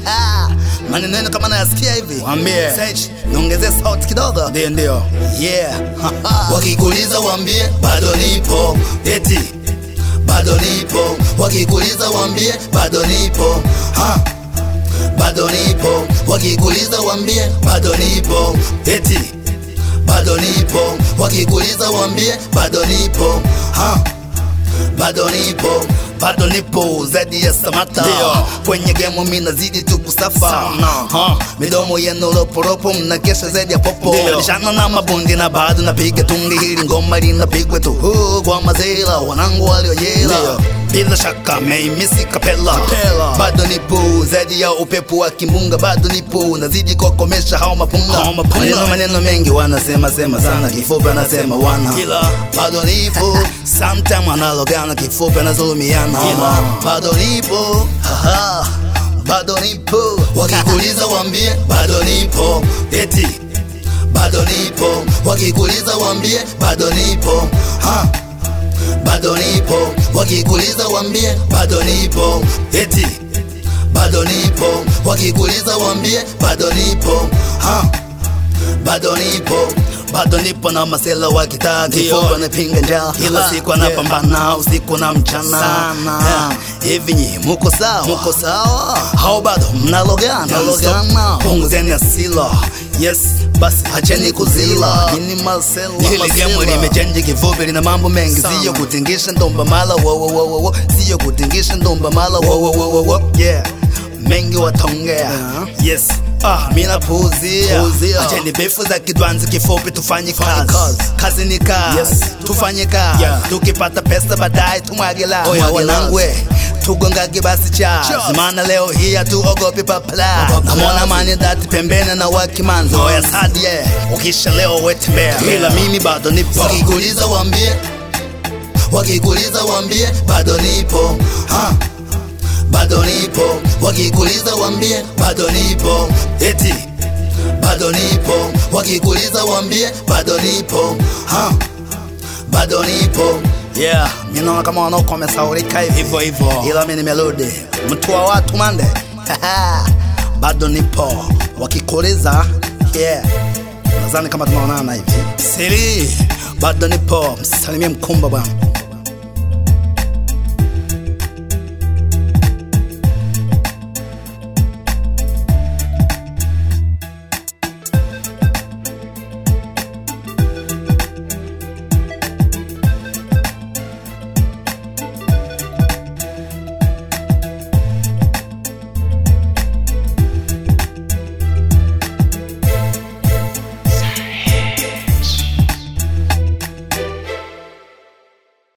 maneno yenu kama nayasikia hivi Waambie. Sage, niongezee sauti kidogo Ndio, ndio. yeah wakikuuliza waambie bado nipo eti bado nipo wakikuuliza waambie bado nipo ha bado nipo wakikuuliza waambie bado nipo eti bado nipo wakikuuliza waambie bado nipo ha bado nipo bado nipo zaidi ya samata Ndio. kwenye gemu mi nazidi tu kusafa Sana. ha, midomo yenu roporopo mnakesha zaidi ya popo Ndio. nishana na mabundi na bado napiga tungi hili ngoma linapigwa tu huu kwa mazela wanangu waliojela Ndio. bila shaka meimisi kapela Kapela. bado nipo zaidi ya upepo wa kimbunga bado nipo nazidi kuwakomesha hao mapunga Hao mapunga. maneno maneno mengi wanasema sema sana kifupi anasema wana Kila. bado nipo sometime analogana kifupi anazulumiana Kila. bado nipo haha bado nipo wakikuuliza waambie bado nipo eti bado nipo wakikuuliza waambie bado nipo ha bado nipo wakikuuliza waambie bado nipo eti bado nipo wakikuuliza waambie bado nipo ha bado nipo bado nipo na masela wa kitaa Ndio. kifupi anapinga njaa kila Ah, siku anapambana usiku na mchana Sana. Yeah. hivi nyi muko sawa Muko sawa hao bado mnalogana Mnalogana. punguzeni asila yes basi acheni kuzila nini masela hili gemu limechenji kifupi lina mambo mengi Sana. siyo kutingisha ndomba mala wo wo wo wo wo siyo kutingisha ndomba mala wo wo wo wo wo yeah mengi watongea Yeah. yes Ah, mina puuzia Puuzia. acheni befu za kidwanzi kifupi tufanye Tufanye kazi kazi. kazi ni kazi Yes. tufanye kazi Yeah. tukipata pesa baadaye tumwagela Oya, wanangwe tugongage basi chazi Chazi. maana leo hii hatuogopi papla Papla. namwona mani dati pembeni na wakimanzo oya sadie ukisha leo wetembea ila mimi bado nipo wakikuuliza waambie wakikuuliza waambie bado nipo ha bado nipo wakikuuliza waambie bado nipo eti bado nipo wakikuuliza waambie bado nipo ha bado nipo yeah mi naona kama wanaokomesaurika hivi Hivyo hivyo. ila mi nimerudi mtu wa watu mande bado nipo wakikuuliza yeah nadhani kama tunaonana hivi siri bado nipo msalimie mkumba bwana